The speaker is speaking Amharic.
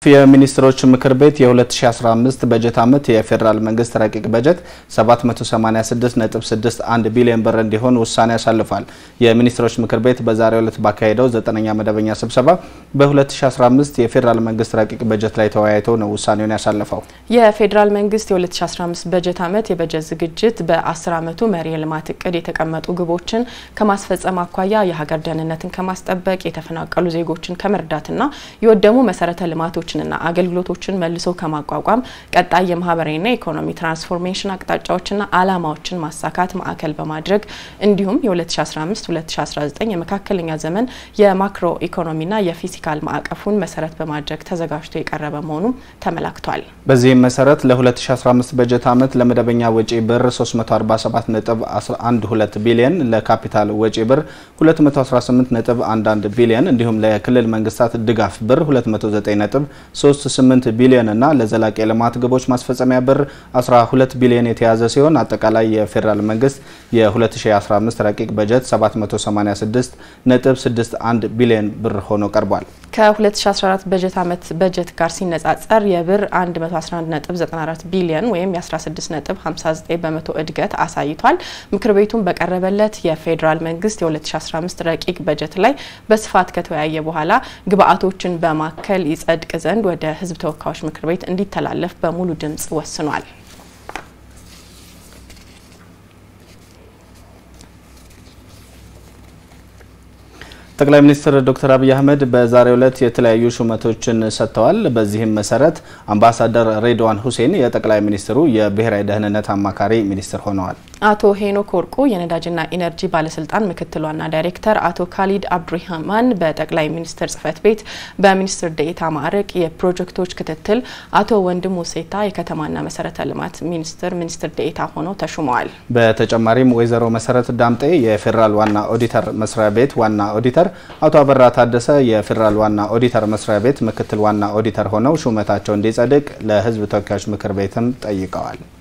የሚኒስትሮች ምክር ቤት የ2015 በጀት ዓመት የፌዴራል መንግስት ረቂቅ በጀት 786.61 ቢሊዮን ብር እንዲሆን ውሳኔ ያሳልፏል። የሚኒስትሮች ምክር ቤት በዛሬው ዕለት ባካሄደው ዘጠነኛ መደበኛ ስብሰባ በ2015 የፌዴራል መንግስት ረቂቅ በጀት ላይ ተወያይቶ ነው ውሳኔውን ያሳለፈው። የፌዴራል መንግስት የ2015 በጀት ዓመት የበጀት ዝግጅት በ10 ዓመቱ መሪ የልማት እቅድ የተቀመጡ ግቦችን ከማስፈጸም አኳያ የሀገር ደህንነትን ከማስጠበቅ የተፈናቀሉ ዜጎችን ከመርዳትና የወደሙ መሰረተ ልማቶችንና አገልግሎቶችን መልሶ ከማቋቋም ቀጣይ የማህበራዊና የኢኮኖሚ ትራንስፎርሜሽን አቅጣጫዎችና አላማዎችን ማሳካት ማዕከል በማድረግ እንዲሁም የ2015-2019 የመካከለኛ ዘመን የማክሮ ኢኮኖሚና የፊስካል ማዕቀፉን መሰረት በማድረግ ተዘጋጅቶ የቀረበ መሆኑም ተመላክቷል። በዚህም መሰረት ለ2015 በጀት ዓመት ለመደበኛ ወጪ ብር 347.12 ቢሊዮን፣ ለካፒታል ወጪ ብር 218.11 ቢሊዮን እንዲሁም ለክልል መንግስታት ድጋፍ ብር 209.38 ቢሊዮን እና ለዘላቂ የልማት ግቦች ማስፈጸሚያ ብር 12 ቢሊዮን የተያዘ ሲሆን አጠቃላይ የፌዴራል መንግስት የ2015 ረቂቅ በጀት 786.61 ቢሊዮን ብር ሆኖ ቀርቧል። ከ2014 በጀት ዓመት በጀት ጋር ሲነጻጸር የብር 111.94 ቢሊዮን ወይም የ16.59 በመቶ እድገት አሳይቷል። ምክር ቤቱን በቀረበለት የፌዴራል መንግስት የ2015 ረቂቅ በጀት ላይ በስፋት ከተወያየ በኋላ ግብአቶችን በማከል ይጸድቅ ዘንድ ወደ ህዝብ ተወካዮች ምክር ቤት እንዲተላለፍ በሙሉ ድምጽ ወስኗል። ጠቅላይ ሚኒስትር ዶክተር አብይ አህመድ በዛሬው ዕለት የተለያዩ ሹመቶችን ሰጥተዋል። በዚህም መሰረት አምባሳደር ሬድዋን ሁሴን የጠቅላይ ሚኒስትሩ የብሔራዊ ደህንነት አማካሪ ሚኒስትር ሆነዋል። አቶ ሄኖክ ወርቁ የነዳጅና ኢነርጂ ባለስልጣን ምክትል ዋና ዳይሬክተር፣ አቶ ካሊድ አብዱራህማን በጠቅላይ ሚኒስትር ጽህፈት ቤት በሚኒስትር ዴኤታ ማዕረግ የፕሮጀክቶች ክትትል፣ አቶ ወንድሙ ሴታ የከተማና መሰረተ ልማት ሚኒስትር ሚኒስትር ዴኤታ ሆነው ተሹመዋል። በተጨማሪም ወይዘሮ መሰረት ዳምጤ የፌዴራል ዋና ኦዲተር መስሪያ ቤት ዋና ኦዲተር፣ አቶ አበራ ታደሰ የፌዴራል ዋና ኦዲተር መስሪያ ቤት ምክትል ዋና ኦዲተር ሆነው ሹመታቸው እንዲጸድቅ ለህዝብ ተወካዮች ምክር ቤትም ጠይቀዋል።